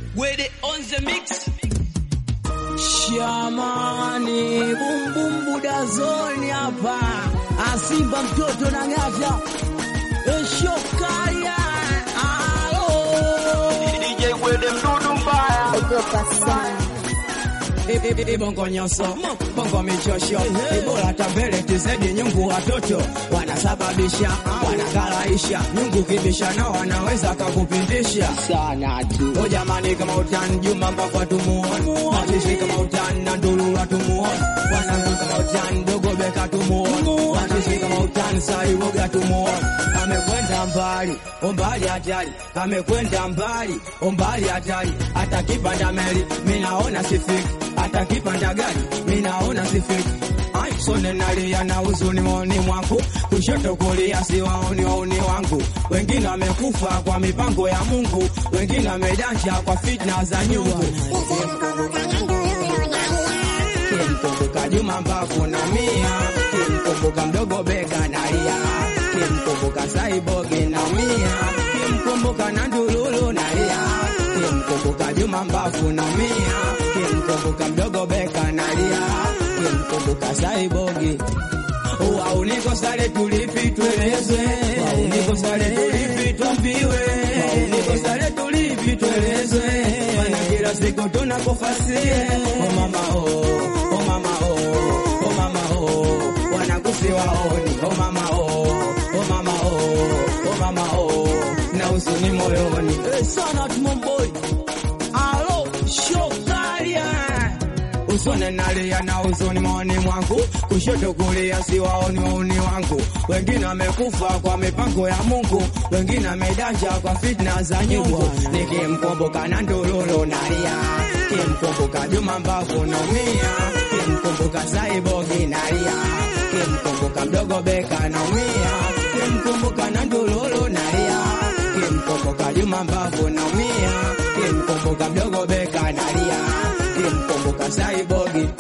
With it on the mix. Shamani bumbumbu dazoni hapa asimba mtoto na ng'ata eshokaya alo DJ with them dudu mbaya. ogopa sana bongo nyoso bongo michosho ibora tambele tizedi nyungu watoto wanasababisha wanakalaisha nyungu kibisha na wanaweza kakupindisha sana tu O jamani kama utani Juma mpaka tumuone Machishi kama utani na Ndulula tumuone Wanangu kama utani Dogo Beka tumuone Machishi kama utani Saiwoga tumuone Amekwenda mbali umbali hatari Amekwenda mbali umbali hatari Hata kipanda meli mimi naona sifiki Hata kipanda gari mimi naona sifiki Ai, sone nalia na huzuni moyoni mwangu, kushoto kulia siwaoni wauni wangu. Wengine wamekufa kwa mipango ya Mungu, wengine wamedanja kwa fitna za nyungu. Kimkumbuka Juma mbavu na mia, kimkumbuka mdogo bega nalia, kimkumbuka Saibogi na mia, kimkumbuka na Ndululu nalia, kimkumbuka Juma mbavu na mia, kimkumbuka mdogo bega nalia, kimkumbuka Saibogi Wauniko sare tulipi tuelezwe, wauniko sare tulipi tuambiwe, wauniko sare tulipi tuelezwe, maana kila siku tunakufasie. Oh mama oh, oh mama oh, oh mama oh, wanakusi waoni. Oh mama oh, oh mama oh, oh mama oh, na usuni moyoni. Eh, sana tumomboi alo shokaria usone nalia na uzuni moyoni mwangu, kushoto kulia siwaoni wauni wangu. Wengine wamekufa kwa mipango ya Mungu, wengine wamedanja kwa fitna za nyungu. Nikimkumbuka na Ndululu nalia, kimkumbuka Juma mbavu naumia, kimkumbuka Saibogi nalia, kimkumbuka mdogo Beka naumia, kimkumbuka na Ndululu nalia, kimkumbuka Juma mbavu naumia, kimkumbuka mdogo Beka nalia kimkumbuka Saibogi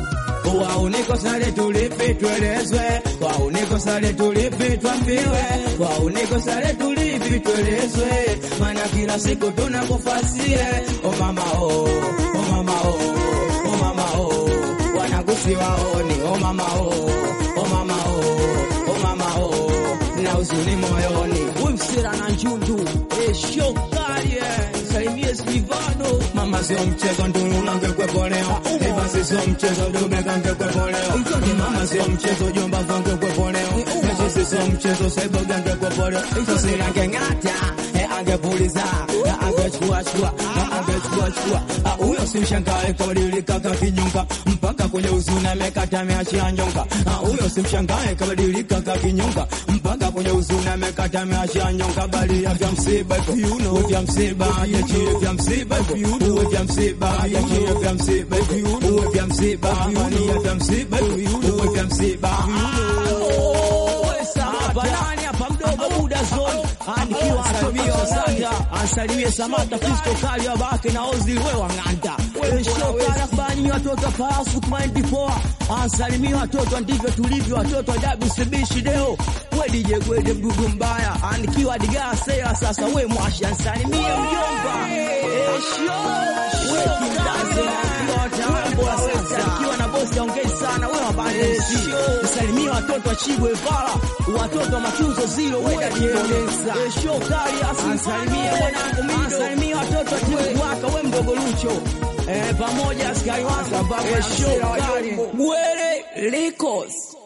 wauniko sare tulipi tuelezwe, wauniko sare tulipi twambiwe, wauniko sare tulipi tuelezwe, maana kila siku tunakufasie. O mama oh, o mama oh, o mama oh, wanagusi waoni. O mama oh, o mama oh, o mama oh, na uzuni moyoni. Wimsira na njundu eshokarie salimie Silvano, mama sio mchezo, Ndulula ngekwepo leo, Evans sio mchezo, Dubeka ngekwepo leo, mama sio mchezo, Jomba ngekwepo leo, Messi sio mchezo, Saiboga ngekwepo leo, Sosila ngeng'ata eh, angepuliza eh, angechukua chukua eh, angechukua chukua Ah, huyo si mshangae kabadilika kakinyonga mpaka kwenye uzuni amekata ameachia nyonga Ah, huyo si mshangae kabadilika kakinyonga mpaka kwenye uzuni amekata ameachia nyonga bali ya vya msiba hivyo you know vya msiba ya chini vya msiba hivyo uwe vya msiba ya chini vya msiba hivyo uwe vya msiba ni ya vya msiba hivyo uwe vya msiba Banani hapa mdogo muda zone anikiwa asalimia Sanja asalimie Samata Kristo kali wa bake na Ozil we wang'anda shokana fani watoto farasu kumaindi poa asalimia watoto ndivyo tulivyo watoto wa WCB Shideo we DJ Gwede mdudu mbaya anikiwa digaa sela sasa we mwashi ansalimie mjomba Esho we kimdaze anikiwa wataambo sasa anikiwa na bosi aongei sana we wabande MC salimia watoto wa Chibwe Vala watoto wa matunzo zilo wenda jieleza esho kali asalimie mwanangu mido asalimie watoto wa timu waka we mdogo Lucho eh pamoja askari wako esho kali Bwere Likos